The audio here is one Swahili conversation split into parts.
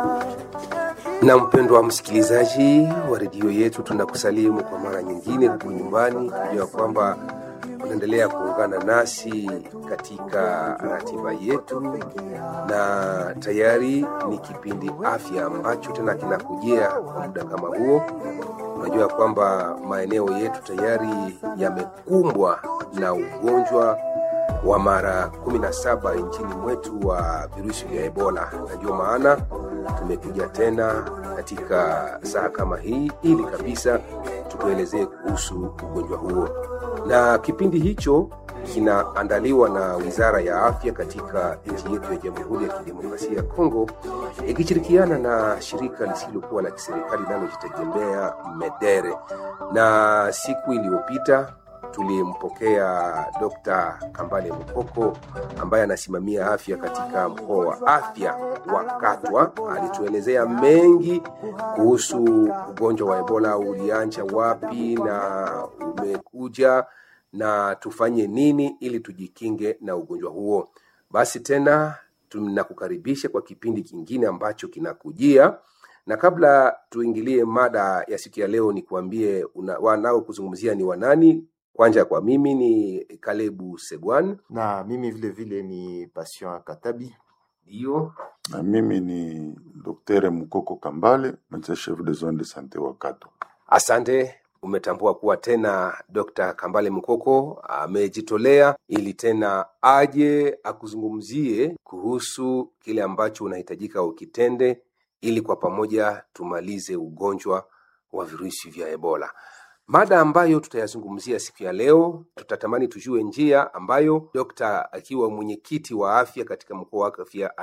Na mpendwa msikilizaji wa redio yetu, tunakusalimu kwa mara nyingine huku nyumbani, kujua kwamba unaendelea kuungana nasi katika ratiba yetu, na tayari ni kipindi afya ambacho tena kinakujia kwa muda kama huo. Unajua kwamba maeneo yetu tayari yamekumbwa na ugonjwa wa mara 17 nchini mwetu wa virusi vya Ebola, na ndio maana tumekuja tena katika saa kama hii ili kabisa tukuelezee kuhusu ugonjwa huo, na kipindi hicho kinaandaliwa na Wizara ya Afya katika nchi yetu ya Jamhuri ya Kidemokrasia ya Kongo ikishirikiana na shirika lisilokuwa la kiserikali linalojitegemea MEDERE. Na siku iliyopita tulimpokea Dr. Kambale Mukoko ambaye anasimamia afya katika mkoa wa afya wa Katwa. Alituelezea mengi kuhusu ugonjwa wa Ebola, ulianja wapi na umekuja na tufanye nini ili tujikinge na ugonjwa huo. Basi tena tunakukaribisha kwa kipindi kingine ambacho kinakujia na kabla tuingilie mada ya siku ya leo, ni kuambie wanao kuzungumzia ni wanani. Kwanza kwa mimi ni Kalebu Segwan na mimi vile vile ni Patient Katabi. Ndio, na mimi ni Daktari Mukoko Kambale, médecin chef de zone de santé wa Katwa. asante. Umetambua kuwa tena Dr. Kambale Mukoko amejitolea ili tena aje akuzungumzie kuhusu kile ambacho unahitajika ukitende ili kwa pamoja tumalize ugonjwa wa virusi vya Ebola. Mada ambayo tutayazungumzia siku ya leo, tutatamani tujue njia ambayo dokta akiwa mwenyekiti wa afya katika mkoa wa afya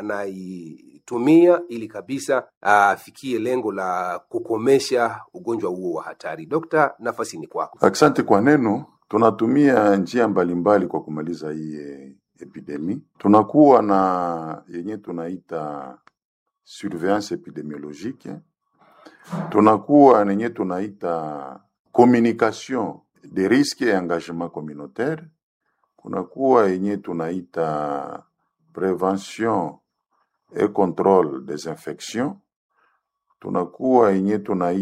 anaitumia ili kabisa afikie lengo la kukomesha ugonjwa huo wa hatari. Dokta, nafasi ni kwako. Asante kwa neno. Tunatumia njia mbalimbali kwa kumaliza hii eh, epidemi. Tunakuwa na yenye tunaita surveillance epidemiologique, tunakuwa na yenye tunaita communication de risque et engagement communautaire, kunakuwa yenye tunaita prevention et contrôle des infections, tunakuwa yenye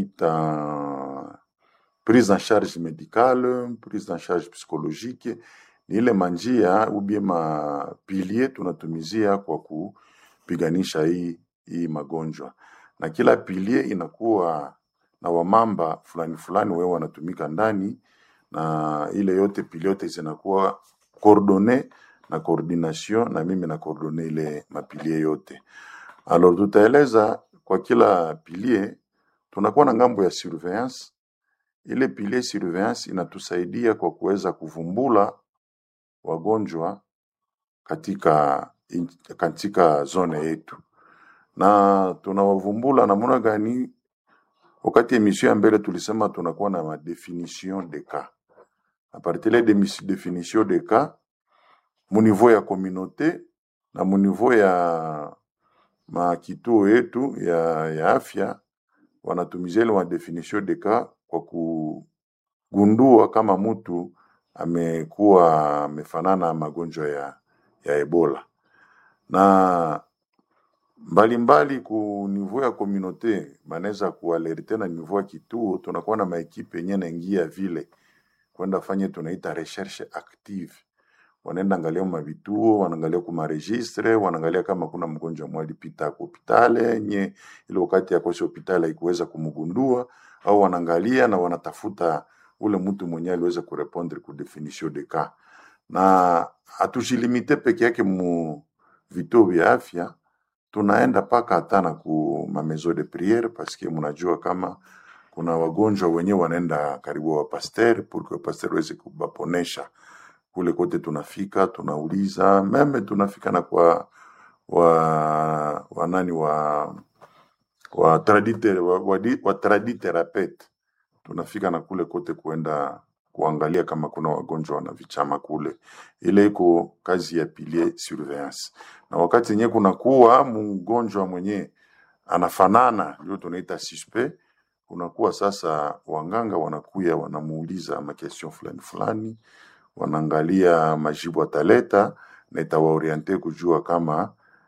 tunaita prise en charge médicale, prise en charge psychologique. Ni ile manjia ubie mapilie tunatumizia kwa kupiganisha hii, hii magonjwa, na kila pilie inakuwa na wamamba fulani fulani wewe wanatumika ndani, na ile yote pili yote zinakuwa coordonne na coordination, na mimi na coordonne ile mapilie yote. Alors tutaeleza kwa kila pilie, tunakuwa na ngambo ya surveillance. Ile pilie surveillance inatusaidia kwa kuweza kuvumbula wagonjwa katika, in- katika zone yetu, na tunawavumbula namna gani? Wakati emission ya mbele tulisema tunakuwa na madefinition de cas. A partir de definition de cas mu niveau ya communauté na mu niveau ya makituo yetu ya, ya afya wanatumizia ile madefinition de cas kwa kugundua kama mtu amekuwa amefanana magonjwa ya, ya Ebola na mbalimbali ku niveau ya communauté banaweza kualerte na niveau ya kituo. Tunakuwa na maekipe yenye naingia vile kwenda fanye tunaita recherche active, wanaenda angalia mavituo, wanaangalia kuma registre, wanaangalia kama kuna mgonjwa mmoja alipita ku hospitali nye ile wakati ya kosi hospitali haikuweza kumgundua, au wanaangalia na wanatafuta ule mtu mwenye aliweza kurepondre ku definition de cas, na hatujilimite peke yake mu vituo vya afya tunaenda paka hata na ku ma maison de priere paske mnajua kama kuna wagonjwa wenyewe wanaenda karibu wa pasteur pour que pasteur waweze kubaponesha kule kote. Tunafika tunauliza, meme tunafika na kwa wa wanani wa wa tradite wa, wa, di- wa traditherapete tunafika na kule kote kuenda kuangalia kama kuna wagonjwa wana vichama kule. Ile iko kazi ya pilier surveillance, na wakati yenyewe kunakuwa mgonjwa mwenye anafanana, ndio tunaita suspect. Kunakuwa sasa wanganga wanakuya wanamuuliza makestion fulani fulani, wanaangalia majibu ataleta na itawaoriente kujua kama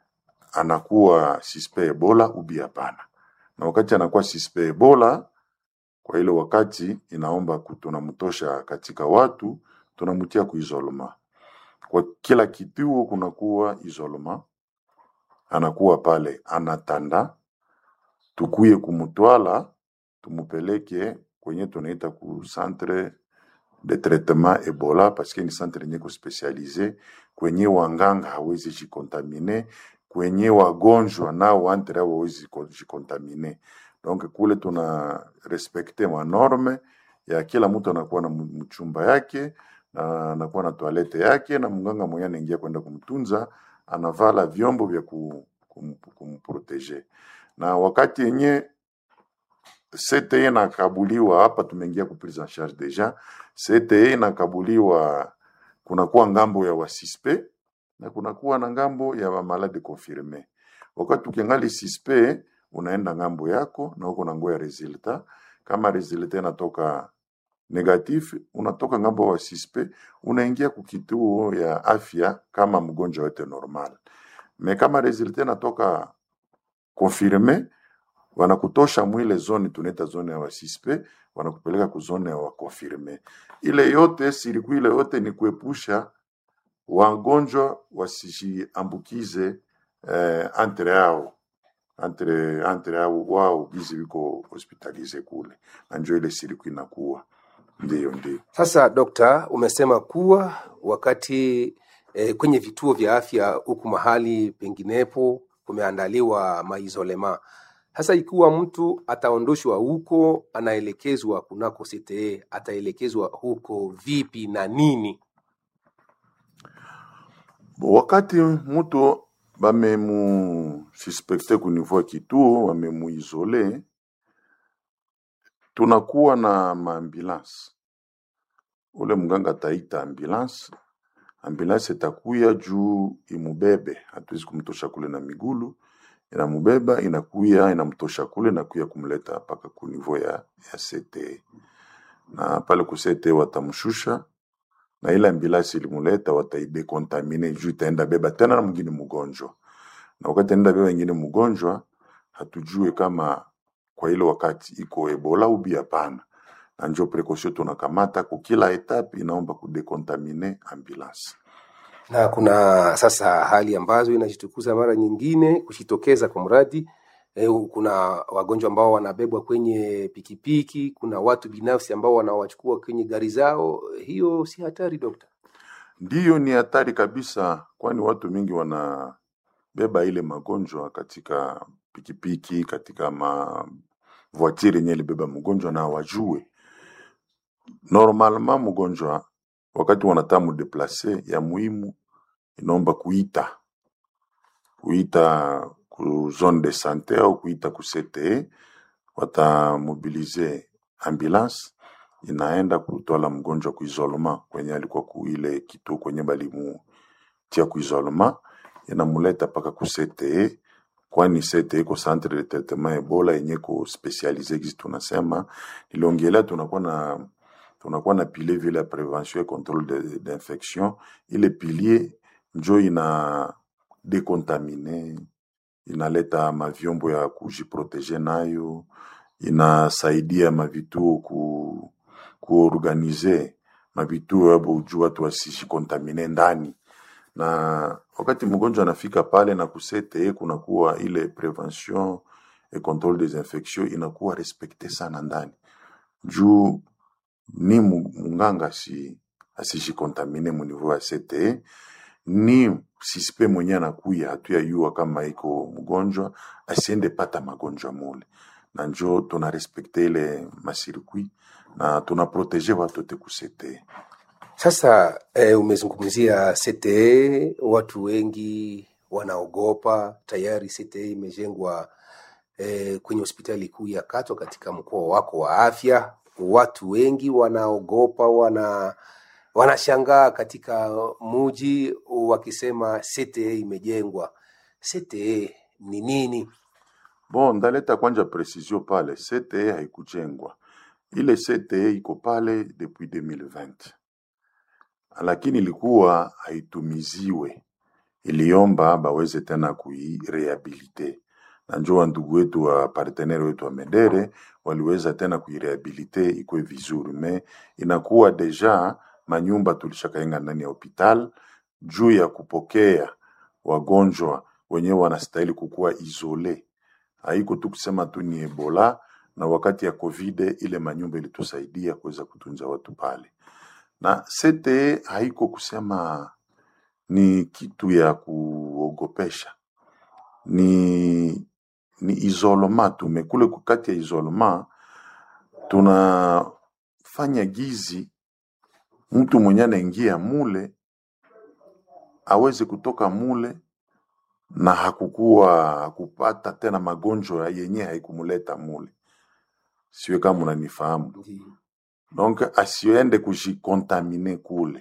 anakuwa suspect Ebola ubi hapana. Na wakati anakuwa suspect Ebola, kwa ile wakati inaomba ku- tunamtosha katika watu, tunamtia kuisolema. Kwa kila kituo kunakuwa isolema, anakuwa pale anatanda, tukuye kumutwala tumupeleke kwenye tunaita ku centre de traitement Ebola parce que ni centre yenye kuspecialize kwenye wanganga hawezi jikontamine, kwenye wagonjwa nao wantere hawezi ko- jikontamine. Donc kule tuna respekte manorme ya kila mtu anakuwa na mu- mchumba yake na anakuwa na toalete yake, na mganga mwenye anaingia kwenda kumtunza anavala vyombo vya ku- kum- kumprotege, na wakati yenye CTE inakabuliwa hapa, tumeingia ku prise en charge deja. CTE inakabuliwa, kunakuwa ngambo ya wasispe na kunakuwa na ngambo ya wamalade confirme. Wakati ukiangali sispe, unaenda ngambo yako na uko na ngoya resulta. Kama resulta inatoka negatif, unatoka ngambo wa sispe, unaingia kukituo ya afya kama mgonjwa wote normal. Me kama resulta inatoka confirme, wanakutosha mwile zone tunaita zone ya wasispe, wanakupeleka ku zone ya wakonfirme. Ile yote siriku ile yote ni kuepusha wagonjwa wasijiambukize eh, entre yao entre entre yao wao gizi viko hospitalize kule, na njo ile siriku inakuwa ndio ndio. Sasa dokta, umesema kuwa wakati eh, kwenye vituo vya afya huku mahali penginepo kumeandaliwa maizolema. Sasa ikiwa mtu ataondoshwa huko, anaelekezwa kunako CTE, ataelekezwa huko vipi na nini? Wakati mtu bamemu suspekte ku niveau ya kituo, wamemuizole, tunakuwa na maambulance. Ule mganga ataita ambulance, ambulance itakuya juu imubebe, hatuwezi kumtosha kule na migulu, inamubeba inakuya inamtosha kule nakuya kumleta mpaka ku niveau ya, ya CTE na pale ku CTE watamshusha na ile ambulance ilimuleta wataidekontamine juu itaenda beba tena na mwingine mgonjwa, na wakati enda beba wengine mgonjwa, hatujue kama kwa ile wakati iko Ebola ubi hapana, na njo precaution tunakamata ku kila etape, inaomba kudekontamine ambulance. Na kuna sasa hali ambazo inajitukuza mara nyingine kujitokeza kwa mradi eh, kuna wagonjwa ambao wanabebwa kwenye pikipiki, kuna watu binafsi ambao wanawachukua kwenye gari zao. Hiyo si hatari dokta? Ndiyo, ni hatari kabisa, kwani watu mingi wanabeba ile magonjwa katika pikipiki, katika ma voiture yenye ilibeba mgonjwa na wajue normalement mgonjwa wakati wanataka mudeplase, ya muhimu inaomba kuita kuita ku zone de sante au kuita ku CTE, watamobilize ambulance inaenda kutwala mgonjwa ku isolement kwenye alikuwa ku ile kituo kwenye balimutia ku isolement, inamuleta mpaka ku CTE, kwani CTE iko centre de traitement Ebola yenye ko specialize gisi tunasema niliongelea, tunakuwa na tunakuwa na pilier vile ya prevention et controle de- d'infection. Ile pilier njo ina dekontamine, inaleta mavyombo ya kujiprotege nayo, inasaidia mavituo ku kuorganize mavituo yabo juu watu wasijikontamine ndani na wakati mgonjwa anafika pale na kusete kunakuwa ile prevention et controle des infections inakuwa respekte sana ndani juu ni mu- munganga si asijikontamine mu niveau ya CTE ni sispe mwenye anakuya hatuyayua kama iko mgonjwa asiende pata magonjwa mule, na njo tuna respekte ile masirkui na tuna protege watote ku CTE. Sasa eh, umezungumzia CTE, watu wengi wanaogopa. Tayari CTE imejengwa eh, kwenye hospitali kuu ya Katwa katika mkoa wako wa afya. Watu wengi wanaogopa, wana wanashangaa katika muji wakisema CTE imejengwa. CTE ni nini? Bon, ndaleta kwanja precision pale, CTE haikujengwa. Ile CTE iko pale depuis 2020 lakini ilikuwa haitumiziwe, iliomba baweze tena kuirehabilite na njo wa ndugu wetu wa partenere wetu wa Medere waliweza tena kuirehabilite ikuwe vizuri, me inakuwa deja manyumba tulishakaenga ndani ya hospital juu ya kupokea wagonjwa wenyewe wanastahili kukuwa isole. Haiko tu kusema tu ni Ebola, na wakati ya COVID ile manyumba ilitusaidia kuweza kutunza watu pale, na CTE haiko kusema ni kitu ya kuogopesha, ni ni isolema tu, mekule kati ya isolema tunafanya gizi mtu mwenye anaingia mule aweze kutoka mule na hakukuwa hakupata tena magonjwa yenye haikumuleta mule. Siwe kama unanifahamu. Ndiyo. Donc asiende kujikontamine kule.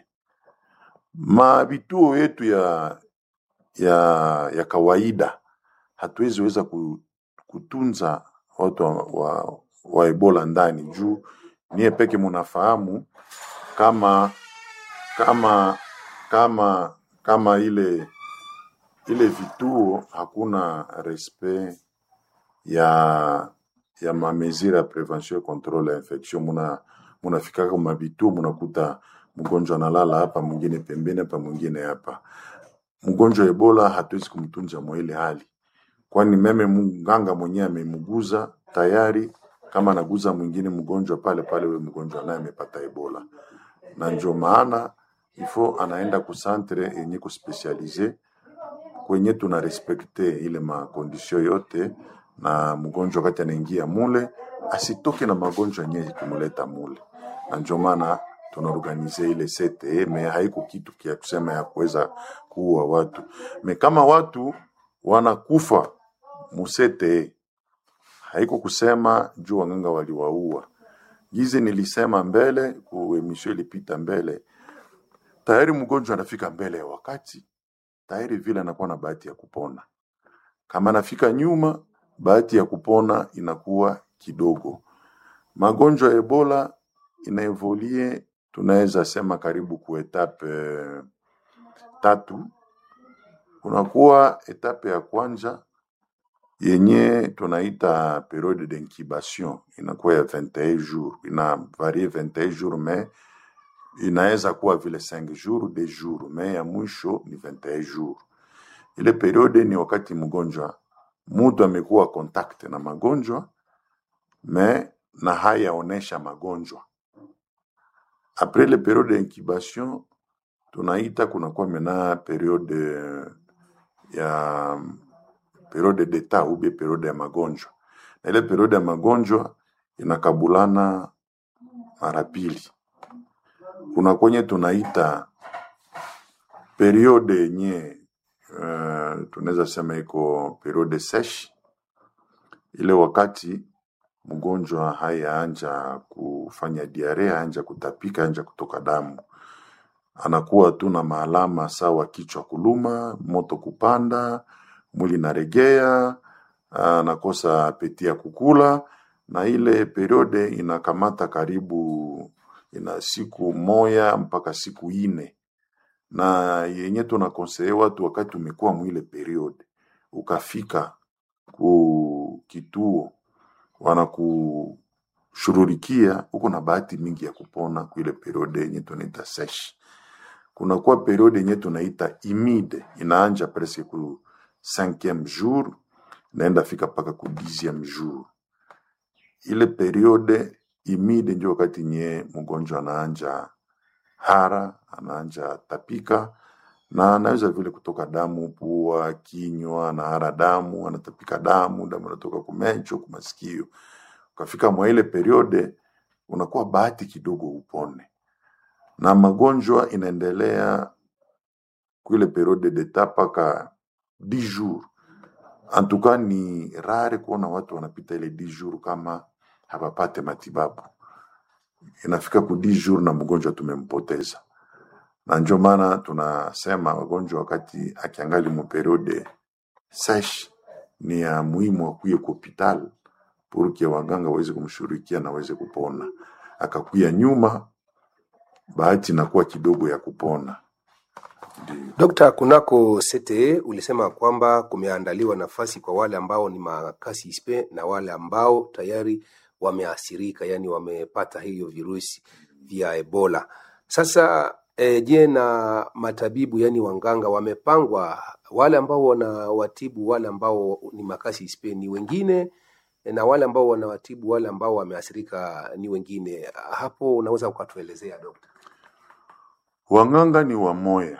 Ma vituo yetu ya ya ya kawaida hatuwezi weza ku- kutunza watu wa, wa, wa Ebola ndani juu niye peke munafahamu kama kama kama kama ile ile vituo hakuna respect ya ya mamesure ya prevention et controle ya infection. Muna munafikaka kwa mavituo munakuta mgonjwa analala hapa, mwingine pembeni hapa, mwingine hapa. Mgonjwa wa Ebola hatuwezi kumtunza mwa ile hali, kwani meme mganga mwenyewe amemuguza tayari, kama anaguza mwingine mgonjwa pale pale, ule mgonjwa naye amepata Ebola, na ndio maana ifo anaenda kusantre yenye kuspesialize kwenye tuna respekte ile makondisio yote, na mgonjwa wakati anaingia mule asitoke na magonjwa yenye kumuleta mule, na ndio maana tunaorganize ile CTE, me haiko kitu kia kusema ya kuweza kuua watu me kama watu wanakufa mu CTE, haiko kusema juu wanganga waliwaua. Gizi nilisema mbele ku emission ilipita mbele, tayari mgonjwa anafika mbele ya wakati tayari vile anakuwa na bahati ya kupona. Kama anafika nyuma, bahati ya kupona inakuwa kidogo. Magonjwa ya Ebola inaevolie, tunaweza sema karibu ku etape eh, tatu. Kunakuwa etape ya kwanza yenye tunaita periode d'incubation, inakuwa ya 21 jours, ina varie 21 jours mais inaweza kuwa vile 5 jours de jours, mais ya mwisho ni 21 jours. Ile periode ni wakati mgonjwa mtu amekuwa contact na magonjwa me na hayaonesha magonjwa. Après le periode d'incubation tunaita kunakuwa mena periode ya periode d'etat ou bien periode ya magonjwa, na ile periode ya magonjwa inakabulana mara pili. Kuna kwenye tunaita periode yenye uh, tunaweza sema iko periode sesh, ile wakati mgonjwa hayaanja kufanya diarea, anja kutapika, anja kutoka damu, anakuwa tu na maalama sawa kichwa kuluma, moto kupanda, mwili naregea, anakosa apeti ya kukula, na ile periode inakamata karibu ina siku moya mpaka siku ine na yenye tunakonseye watu wakati umekuwa mwile periode ukafika ku kituo wanakushururikia, uko na bahati mingi ya kupona kuile periode yenye tunaita sesh. Kunakuwa periode yenye tunaita imide, inaanja presque ku cinquième jour naenda fika mpaka ku dixième jour. Ile periode imide ndio wakati nye mgonjwa anaanja hara, anaanja tapika na anaweza vile kutoka damu pua, kinywa, anahara damu, anatapika damu, damu inatoka kumecho, kumasikio. Ukafika mwa ile periode unakuwa bahati kidogo upone, na magonjwa inaendelea kuile periode d'etat mpaka 10 jours. En tout cas ni rare kuona watu wanapita ile 10 jours kama hawapate matibabu. Inafika ku 10 jours na mgonjwa tumempoteza na ndio maana tunasema wagonjwa wakati akiangali mu periode sesh ni ya muhimu akuye ku hospital purke waganga waweze kumshughulikia na waweze kupona. Akakuya nyuma, bahati inakuwa kidogo ya kupona. Dokta, kunako CTE ulisema kwamba kumeandaliwa nafasi kwa wale ambao ni makasi ispe na wale ambao tayari wameathirika, yani wamepata hiyo virusi vya Ebola. Sasa e, je, na matabibu yani wanganga wamepangwa, wale ambao wanawatibu wale ambao ni makasi ispe ni wengine na wale ambao wanawatibu wale ambao wameathirika ni wengine. Hapo unaweza ukatuelezea dokta? Wanganga ni wamoya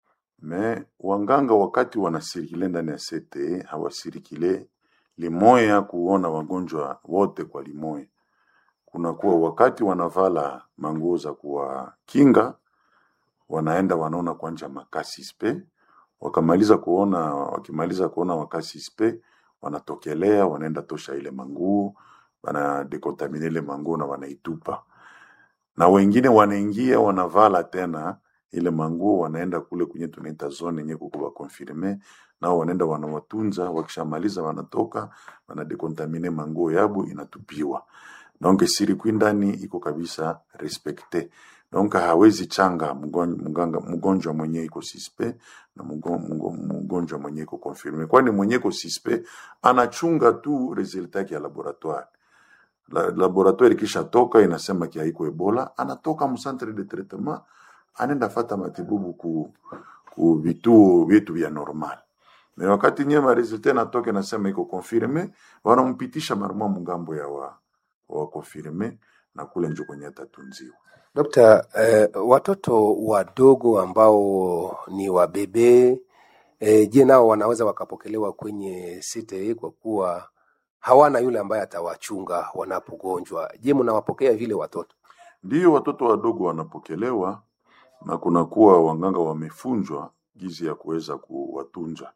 me wanganga wakati wanasirikile ndani ya CTE hawasirikile limoya kuona wagonjwa wote kwa limoya. Kunakuwa wakati wanavala manguo za kuwakinga, wanaenda wanaona kwanja makasi spe, wakamaliza kuona, wakimaliza kuona makasi spe, wanatokelea wanaenda tosha ile manguo, wanadekontamine ile manguo na wanaitupa, na wengine wanaingia wanavala tena ile manguo wanaenda kule kwenye tunaita zone yenye kuko konfirme nao wanaenda wanawatunza, wakishamaliza wanatoka wanadekontamine manguo yabo inatupiwa. Donc sirikwi ndani iko kabisa respecte. Donc hawezi changa mgon- mganga- mgonjwa mwenye iko sispe na mgo- mgo- mgonjwa mwenye iko confirme, kwani mwenye iko sispe anachunga tu resultat yake ya laboratoire la, laboratoire ikishatoka inasema ki haiko Ebola, anatoka mu centre de traitement anaenda fata matibabu ku, ku vituo vyetu vya normal. Na wakati nyema resultat natoka nasema iko confirme, wanampitisha marumwa mungambo ya wa, wa confirme na kule njo kwenye atatunziwa. Dokta, eh, watoto wadogo ambao ni wabebe eh, je, nao wanaweza wakapokelewa kwenye CTE kwa kuwa hawana yule ambaye atawachunga wanapogonjwa? Je, mnawapokea vile watoto? Ndiyo watoto wadogo wanapokelewa na kunakuwa wanganga wamefunjwa gizi ya kuweza kuwatunza.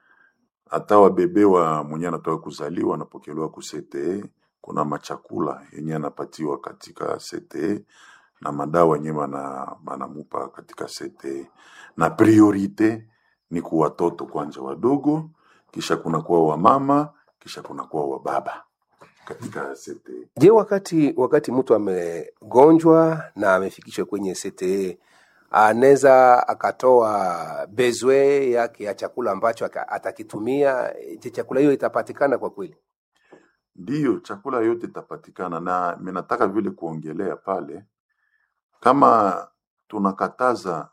Hata wabebe wa mwenye anatoka kuzaliwa wanapokelewa ku CTE. Kuna machakula yenye anapatiwa katika CTE na madawa yenye bana banamupa katika CTE, na priorite ni kwa watoto kwanza wadogo, kisha kunakuwa wamama, kisha kunakuwa wababa katika CTE. Je, wakati wakati mtu amegonjwa na amefikishwa kwenye CTE anaweza akatoa bezwe yake ya chakula ambacho aka- atakitumia? Je, chakula hiyo itapatikana kwa kweli? Ndiyo, chakula yote itapatikana, na mimi nataka vile kuongelea pale, kama tunakataza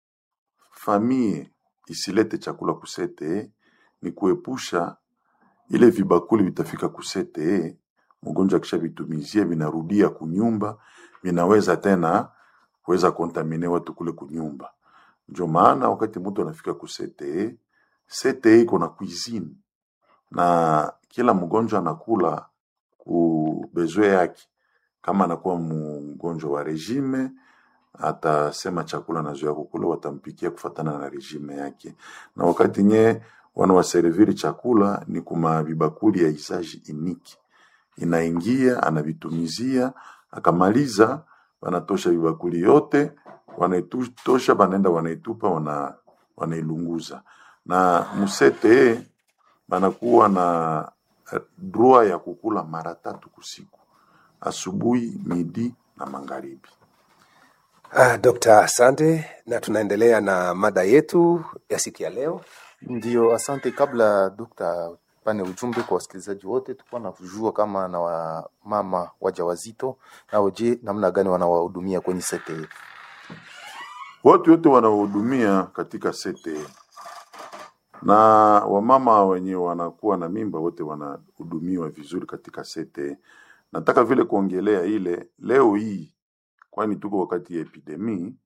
famie isilete chakula kusete, ni kuepusha ile vibakuli vitafika kusete, mgonjwa akishavitumizia vinarudia kunyumba, vinaweza tena kuweza kontamine watu kule kunyumba. Ndio maana wakati mtu anafika kusete, sete iko na cuisine na kila mgonjwa anakula ku bezwe yake. Kama anakuwa mgonjwa wa regime, atasema chakula nazoea kukula, watampikia kufatana na regime yake. Na wakati nye wanawaserviri chakula ni kuma vibakuli ya isaji iniki, inaingia anavitumizia, akamaliza, wanatosha vibakuli yote, wanaitosha, banaenda wanaitupa, wana, wanailunguza na musete banakuwa na eh, droit ya kukula mara tatu kusiku, asubuhi, midi na magharibi. Ah, Dokta, asante, na tunaendelea na mada yetu ya siku ya leo. Ndio, asante. Kabla dokta pane ujumbe kwa wasikilizaji wote, tulikuwa na kujua kama na wamama wajawazito nao, je, namna gani wanawahudumia kwenye CTE? Watu wote wanaohudumia katika sete na wamama wenye wanakuwa na mimba wote wanahudumiwa vizuri katika sete. Nataka vile kuongelea ile leo hii, kwani tuko wakati ya epidemi,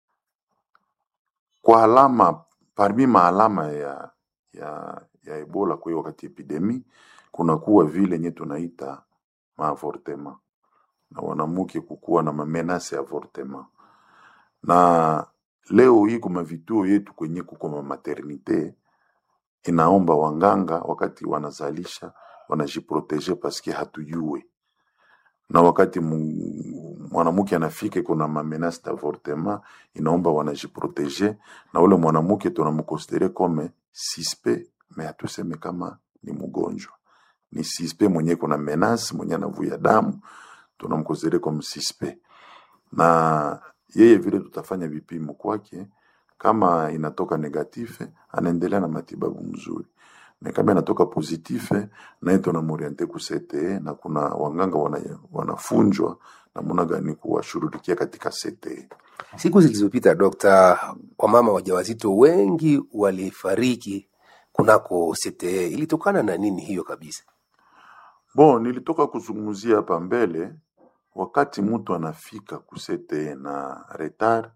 kwa alama parmi maalama ya, ya, ya Ebola kwa hiyo wakati epidemi, kunakuwa vile nye tunaita maavortema na wanamuke kukuwa na mamenase ya avortema na leo hii kuma vituo yetu kwenye kuko ma maternite inaomba wanganga wakati wanazalisha wanajiproteje paske hatujue, na wakati mu- mwanamke anafika kuna mamenase d'avortement inaomba wanajiproteje, na ule mwanamke tunamkonsidere kome sispe, me hatuseme kama ni mgonjwa, ni sispe mwenye kuna menace mwenye anavuya damu, tunamkonsidere kome sispe na yeye vile tutafanya vipimo kwake, kama inatoka negatife anaendelea na matibabu mzuri na kama inatoka positife naye tunamoriente ku CTE na kuna wanganga wana, wanafunjwa namna gani kuwashughulikia katika CTE. Siku zilizopita, dokta, wamama wajawazito wengi walifariki kunako CTE. Ilitokana na nini hiyo kabisa? Bon, nilitoka kuzungumzia hapa mbele, wakati mtu anafika ku CTE na retard,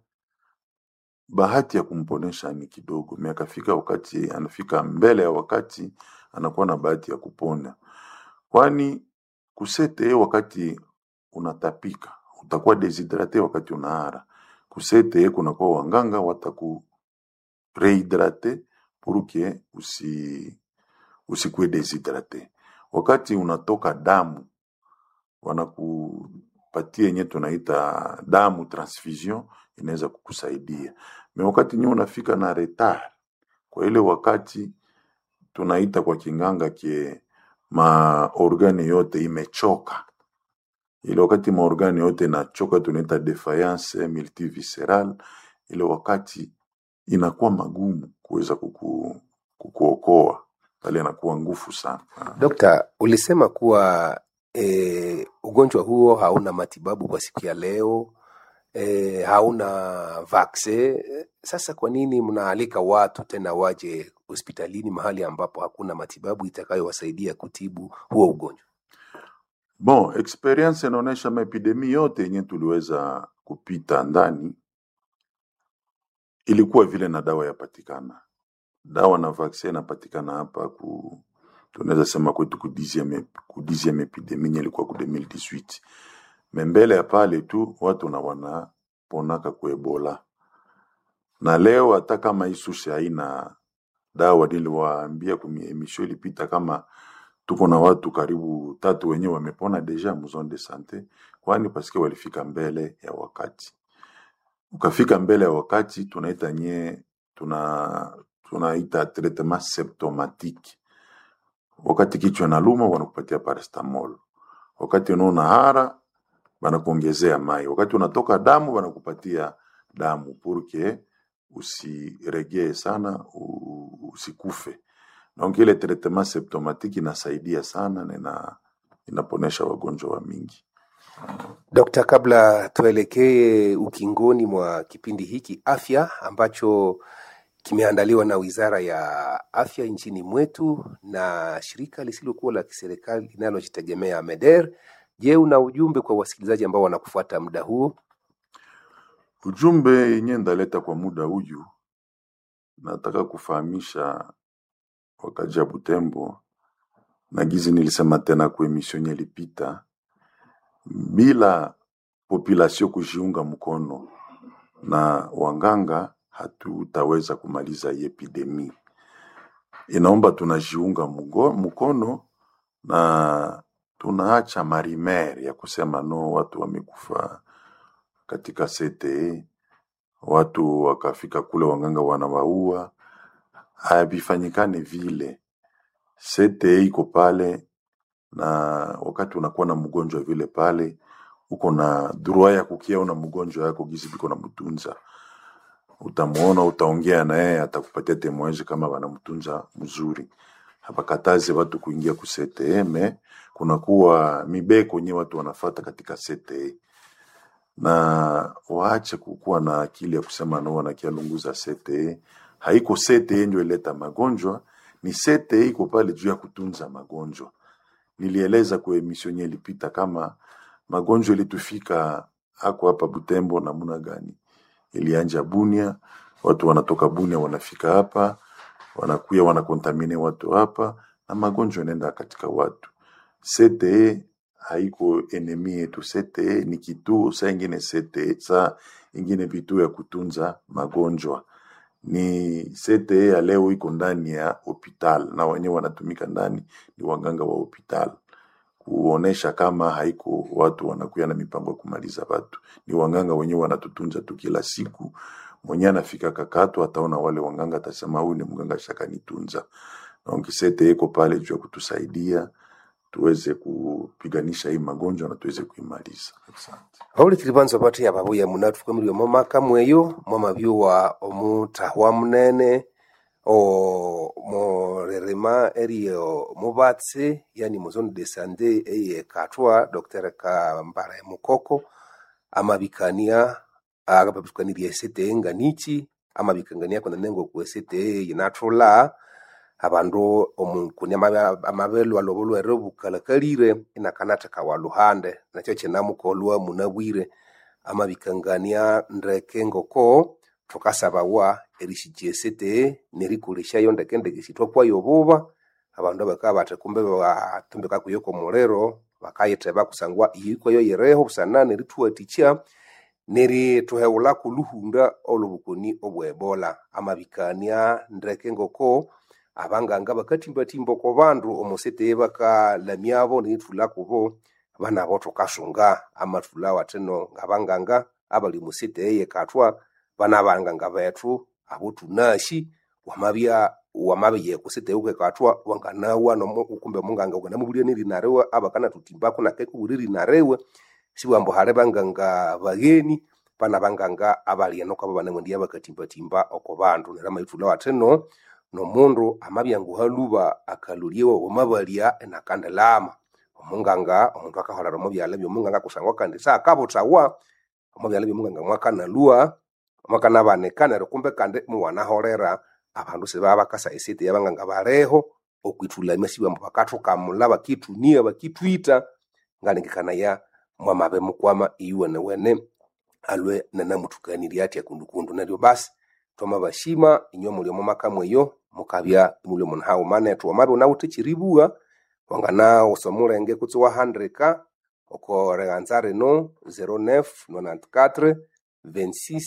bahati ya kumponesha ni kidogo, me akafika wakati anafika mbele ya wakati, anakuwa na bahati ya kupona, kwani ku CTE wakati unatapika utakuwa deshidrate, wakati unaara ku CTE kunakuwa wanganga wataku rehydrate pour que usi usikuwe deshidrate. Wakati unatoka damu wanakupatia yenye tunaita damu transfusion, inaweza kukusaidia me wakati nyewe unafika na retard, kwa ile wakati tunaita kwa kinganga kie maorgane yote imechoka ile wakati maorgane yote inachoka tunaita defiance multivisceral. Ile wakati inakuwa magumu kuweza kuku, kukuokoa pale, inakuwa ngufu sana. Dokta, ulisema kuwa e, ugonjwa huo hauna matibabu kwa siku ya leo e, hauna vaksin. Sasa kwa nini mnaalika watu tena waje hospitalini mahali ambapo hakuna matibabu itakayowasaidia kutibu huo ugonjwa? Bon, experience inaonyesha maepidemi yote yenye tuliweza kupita ndani ilikuwa vile na dawa yapatikana, dawa na vaccine inapatikana hapa ku tunaweza sema kwetu ku dixième ku dixième epidemie yenye ilikuwa ku 2018 me mbele ya pale tu watu na wanaponaka ku Ebola, na leo hata kama isushe haina dawa, niliwaambia kwenye emission ilipita kama tuko na watu karibu tatu wenyewe wamepona deja mu zone de sante, kwani paske walifika mbele ya wakati. Ukafika mbele ya wakati, tunaita nye tuna tunaita traitement symptomatique. Wakati kichwa na luma, wanakupatia paracetamol. Wakati unaona hara, wanakuongezea mai. Wakati unatoka damu, wanakupatia damu purke usiregee sana, u- usikufe. Donc ile traitement symptomatique inasaidia sana na ina, inaponesha wagonjwa wa mingi. Dokta, kabla tuelekee ukingoni mwa kipindi hiki afya ambacho kimeandaliwa na Wizara ya Afya nchini mwetu na shirika lisilokuwa la kiserikali linalojitegemea MEDER. Je, una ujumbe kwa wasikilizaji ambao wanakufuata muda huo? Ujumbe yenye ndaleta kwa muda huyu, nataka kufahamisha wakaji ya Butembo na gizi nilisema tena kwa emission yenye ilipita, bila population kujiunga mkono na wanganga hatutaweza kumaliza hii epidemi. Inaomba tunajiunga mgo- mkono na tunaacha marimer ya kusema no, watu wamekufa katika CTE, watu wakafika kule wanganga wanawaua. Havifanyikane vile. CTE iko pale, na wakati unakuwa na mgonjwa vile pale, uko na droit ya kukiona mgonjwa yako gizi biko na mtunza utamuona, utaongea na yeye, atakupatia temoeji kama wanamtunza mzuri. Hapakatazi watu kuingia ku CTE, me kunakuwa mibeko nye watu wanafata katika CTE na waache kukuwa na akili ya kusema no wanakialunguza CTE. Haiko CTE ndio ileta magonjwa, ni CTE iko pale juu ya kutunza magonjwa. Nilieleza kwa emission yenye ilipita kama magonjwa ilitufika hako hapa Butembo namuna gani. Ilianja Bunia, watu wanatoka Bunia wanafika hapa, wanakuya wanakontamine watu hapa, na magonjwa inaenda katika watu. CTE haiko enemi yetu. CTE ni kituo, saa ingine CTE, saa ingine vituo ya kutunza magonjwa. Ni CTE ya leo iko ndani ya hospital na wenyewe wanatumika ndani ni waganga wa hospital kuonesha kama haiko watu wanakuya na mipango ya kumaliza watu, ni wanganga wenyewe wanatutunza tu kila siku. Mwenye anafika kakato ataona wale wanganga, atasema huyu ni mganga shakanitunza. Donc CTE iko pale juu ya kutusaidia tuweze kupiganisha hii magonjwa na tuweze kuimaliza. Asante. vaulikili vanza vati ava vuya muna tufukamilwe momaka mweyo mwamavyuwa omutahwa munene o morerema eriyo muvatsi yani muzone de sande eye katwa dr kambara mukoko amavikania akapapikanirya esete nganichi amavikangania kuna nengo ku esete yinathula abandu omukuni amabelwa lobo lwere bukalakalire inakanatheka wa luhande nakyo kinamukolwa munabwire amavikangania ndeke ngoko thukasabawa erishikya esete nerikolesyayo ndeke ndeke sithwakwayo obuba abandu bakabya bathi kumbe batumbika kuyo komuliro bakayitheba kusangwa iyikwayo yireho busana nerithuwathikya nerithuheghulhaku luhunda olwobukoni obwebola amavikania ndeke ngoko abanganga bakathimbathimba oko bandu omosete bakalamyabo nerithulhakubo banabo thukasunga amathulha wathino ngabanganga abali musete eyekathwa bana banganga bethu abo thunasi wamabya wamabya kusete ukekathwa wanganawa nomu kumbe munganga ukanamubulya nerina riwe abakanathuthimbaku nakekubulya erina riwe siwambu hali banganga bagheni bana banganga abali eno kwabo banemwendiya bakathimbathimba oko bandu neryo amaithulha wathino nomundu amabya nguhaluba akalolyewa wamabalya enakandilama omunganga omundu akaholera omubyala byomunganga kusangwa kandi saakabuthawa omubyala byomunganga mwakanalwa mwakanabanika neryo kumbe kandi muwanaholera abandu sibaba bakasa esete yabanganga baliho okwithulamya siwambu bakathukamula bakithunia bakithwita ngalengekanaya mwamabe mukwama iyuwenewene alwe nanamuthukanirya athya kundukundu neryo basi twamabashima inywe muli omo maka mweyo mukabya imuli omu nhawu manethu wamabya unawithe ekyiribugha wanganawusa omulenge kutsi wahandika oko righanza rino 09 94 26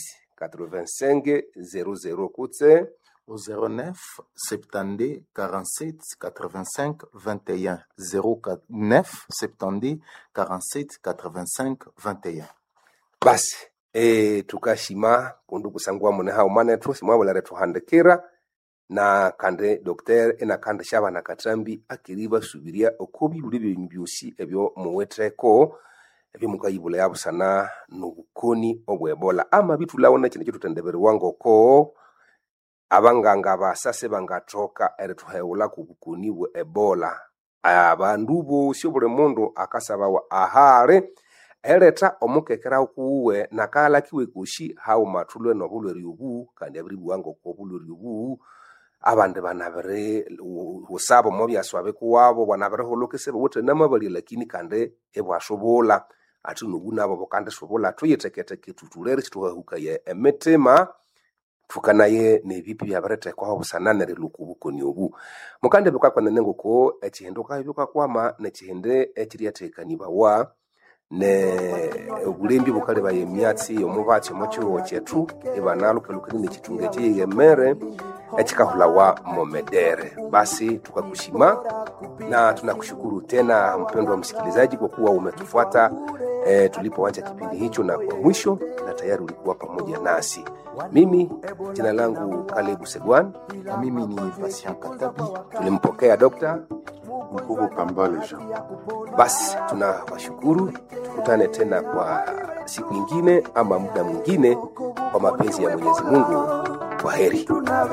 85 00 kutse au 09 72 47 85 21 09 72 47 85 21 basi e, tukashima kundu kusangwa mune hawu manethu simwabulere thuhandikira na kandi dokter enakandi syabana kathambi akiri basubirya oko bibuli byenyu byosi ebyo muwitheko ebyomukayibula yabusana nobukoni obwebola amabithulhawo nekindi kyithuthendeberiwa ngoko abanganga basa sibangathoka erithuheghulhaku obukoni bwe ebola abandu bosi obuli mundu akasabawa ahali eletha omukekera kuwe nakahalakiwe kosi hawumathulwe nobulwere obu kandi abiribugha ngoko obulwere obu abandi banabiri husaba omo byaswa bikuwabo bwanabirihuloka isibiwithe namabalya lakini kandi ibwasubula athi nobu nabo bukandisubula thuyitheketheke thuthulere sithuhahukaya emitima thukanaye nebipi byabirithekwaho busana nerilhuka obukoni obu mukandi bikakwanene ngoko ekihindi ukabya bukakwama nekihindi ekiryathekanibawa ne obulembi bukalebaya emyatsi yomubatsi omo kihugho kyethu ibanalhukalhukania nekithunga ekyeyeghemere ekikahulawa momedere basi tukakushima na tunakushukuru tena mpendwa msikilizaji kwa kuwa umetufuata e, tulipoanza kipindi hicho na kwa mwisho na tayari ulikuwa pamoja nasi mimi jina langu kalebu segwan na mimi ni Patient Katabi. tulimpokea dokta Mkubwa Kambale Jean. basi tunawashukuru tukutane tena kwa siku ingine ama muda mwingine kwa mapenzi ya mwenyezi mungu kwa heri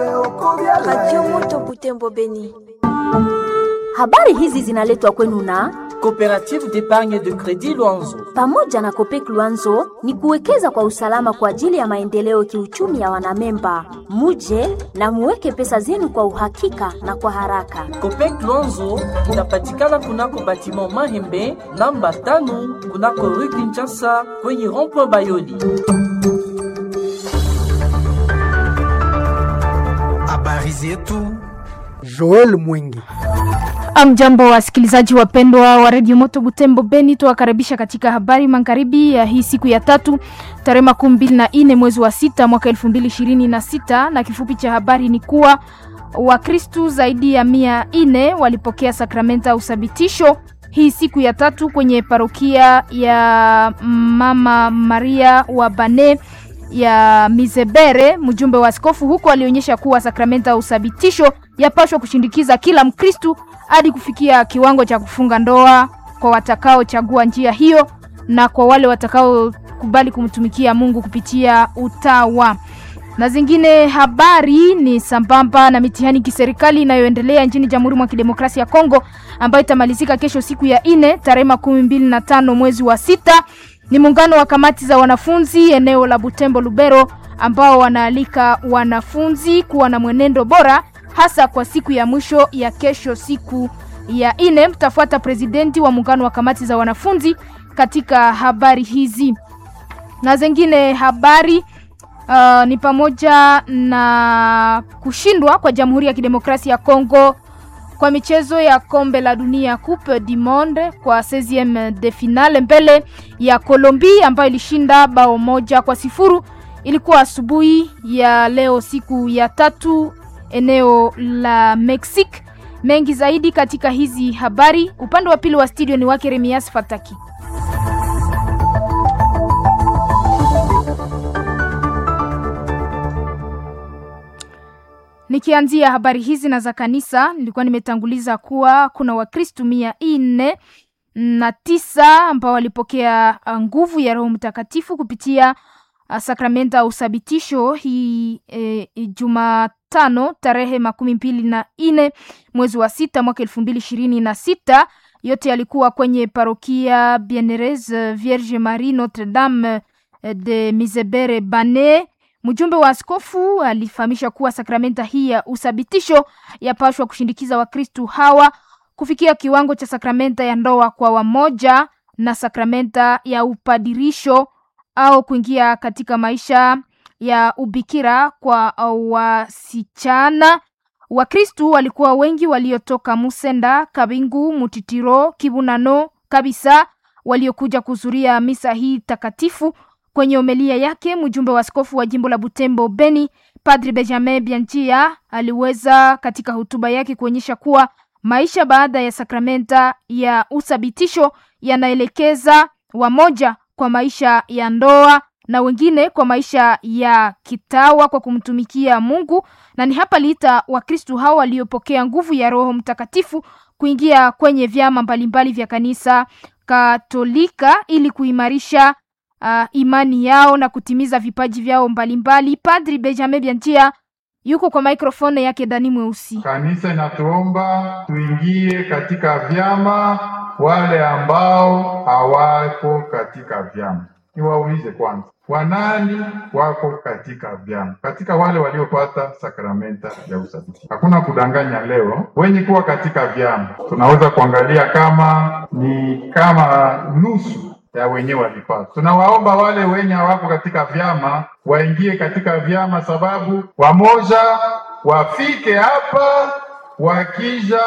Radio Moto Butembo Beni. Habari hizi zinaletwa kwenu na Coopérative d'épargne de crédit Luanzo. pamoja na Kopek Luanzo ni kuwekeza kwa usalama kwa ajili ya maendeleo kiuchumi ya wanamemba. Muje na muweke pesa zenu kwa uhakika na kwa haraka. Copec Luanzo inapatikana kunako batiment Mahembe namba tano kunako rue Kinshasa kwenye rond-point Bayoli. Habari zetu Joel Mwingi. Amjambo wasikilizaji wapendwa wa redio Moto Butembo Beni, tuwakaribisha katika habari magharibi ya hii siku ya tatu tarehe makumi mbili na nne mwezi wa sita mwaka elfu mbili ishirini na sita na kifupi cha habari ni kuwa Wakristu zaidi ya mia nne walipokea sakramenta ya uthabitisho hii siku ya tatu kwenye parokia ya Mama Maria wa Bane ya Mizebere. Mjumbe wa askofu huko alionyesha kuwa sakramenta ya uthabitisho yapashwa kushindikiza kila Mkristu hadi kufikia kiwango cha kufunga ndoa kwa watakaochagua njia hiyo na kwa wale watakaokubali kumtumikia Mungu kupitia utawa. Na zingine habari ni sambamba na mitihani kiserikali inayoendelea nchini Jamhuri mwa Kidemokrasia ya Kongo ambayo itamalizika kesho siku ya ine tarehe makumi mbili na tano mwezi wa sita. Ni muungano wa kamati za wanafunzi eneo la Butembo Lubero ambao wanaalika wanafunzi kuwa na mwenendo bora hasa kwa siku ya mwisho ya kesho siku ya ine. Mtafuata presidenti wa muungano wa kamati za wanafunzi katika habari hizi na zingine habari uh, ni pamoja na kushindwa kwa Jamhuri ya Kidemokrasia ya Kongo kwa michezo ya kombe la dunia Coupe du Monde kwa 16e de finale mbele ya Colombia ambayo ilishinda bao moja kwa sifuru. Ilikuwa asubuhi ya leo siku ya tatu eneo la Mexique. Mengi zaidi katika hizi habari, upande wa pili wa studio ni wake Remias Fataki. Nikianzia habari hizi na za kanisa, nilikuwa nimetanguliza kuwa kuna Wakristu mia nne na tisa ambao walipokea nguvu ya Roho Mtakatifu kupitia sakramenta ya usabitisho hii e, Jumatano tarehe makumi mbili na nne mwezi wa sita mwaka elfu mbili ishirini na sita. Yote yalikuwa kwenye parokia Bieneres Vierge Marie Notre Dame de Misebere Bane. Mjumbe wa askofu alifahamisha kuwa sakramenta hii ya usabitisho yapashwa kushindikiza Wakristu hawa kufikia kiwango cha sakramenta ya ndoa kwa wamoja na sakramenta ya upadirisho au kuingia katika maisha ya ubikira kwa wasichana. Wakristu walikuwa wengi waliotoka Musenda, Kabingu, Mutitiro, Kibunano kabisa waliokuja kuhudhuria misa hii takatifu. Kwenye homilia yake mjumbe wa askofu wa jimbo la Butembo Beni, Padri Benjamin Bianchia aliweza katika hotuba yake kuonyesha kuwa maisha baada ya sakramenta ya uthabitisho yanaelekeza wamoja kwa maisha ya ndoa na wengine kwa maisha ya kitawa kwa kumtumikia Mungu, na ni hapa liita Wakristu hao waliopokea nguvu ya Roho Mtakatifu kuingia kwenye vyama mbalimbali vya kanisa Katolika ili kuimarisha uh, imani yao na kutimiza vipaji vyao mbalimbali. Padri Benjamin Bianchia yuko kwa mikrofoni yake Dani Mweusi. Kanisa inatuomba tuingie katika vyama, wale ambao hawako katika vyama niwaulize kwanza, wanani wako katika vyama? Katika wale waliopata sakramenta ya usabiti, hakuna kudanganya. Leo wenye kuwa katika vyama tunaweza kuangalia kama ni kama nusu ya wenyewe walipata. Tunawaomba wale wenye hawako katika vyama waingie katika vyama, sababu wamoja wafike hapa wakija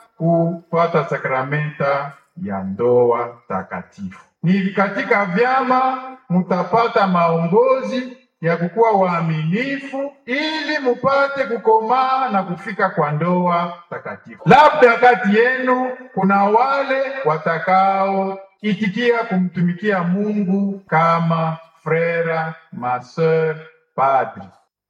kupata sakramenta ya ndoa takatifu. Ni katika vyama mutapata maongozi ya kukuwa waaminifu ili mupate kukomaa na kufika kwa ndoa takatifu. Labda kati yenu kuna wale watakao itikia kumtumikia Mungu kama frera, maseur, padri.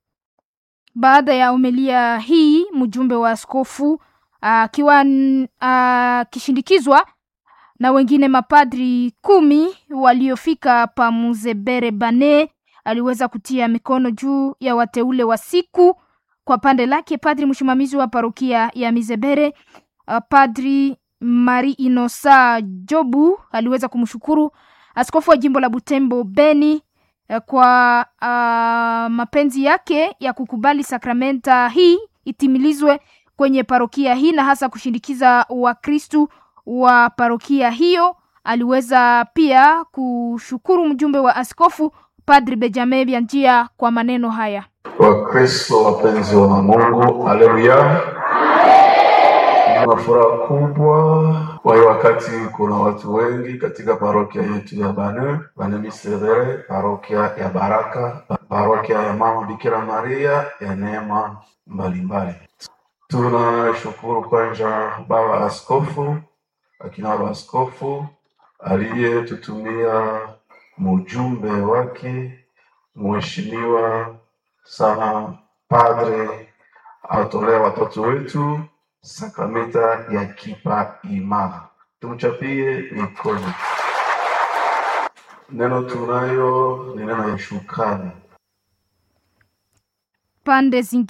Baada ya homilia hii, mjumbe wa askofu akiwa akishindikizwa na wengine mapadri kumi waliofika pa Muzebere Bane aliweza kutia mikono juu ya wateule wa siku. Kwa pande lake, padri msimamizi wa parokia ya Mizebere uh, padri Mari Inosa Jobu aliweza kumshukuru askofu wa jimbo la Butembo Beni uh, kwa uh, mapenzi yake ya kukubali sakramenta hii itimilizwe kwenye parokia hii na hasa kushindikiza Wakristu wa parokia hiyo. Aliweza pia kushukuru mjumbe wa askofu Padri Benjamin Bianchia kwa maneno haya. Wakristo wapenzi wa Mungu, haleluya! Nina furaha kubwa kwa hiyo wakati kuna watu wengi katika parokia yetu ya Bane Bane Misevere, parokia ya Baraka, parokia ya Mama Bikira Maria ya neema mbalimbali. Tunashukuru kwanza baba askofu akina baba askofu aliyetutumia mjumbe wake mheshimiwa sana Padre awatolee watoto wetu sakramenta ya kipa imara. Tumchapie mikono. Neno tunayo ni neno ya shukrani. pande zingine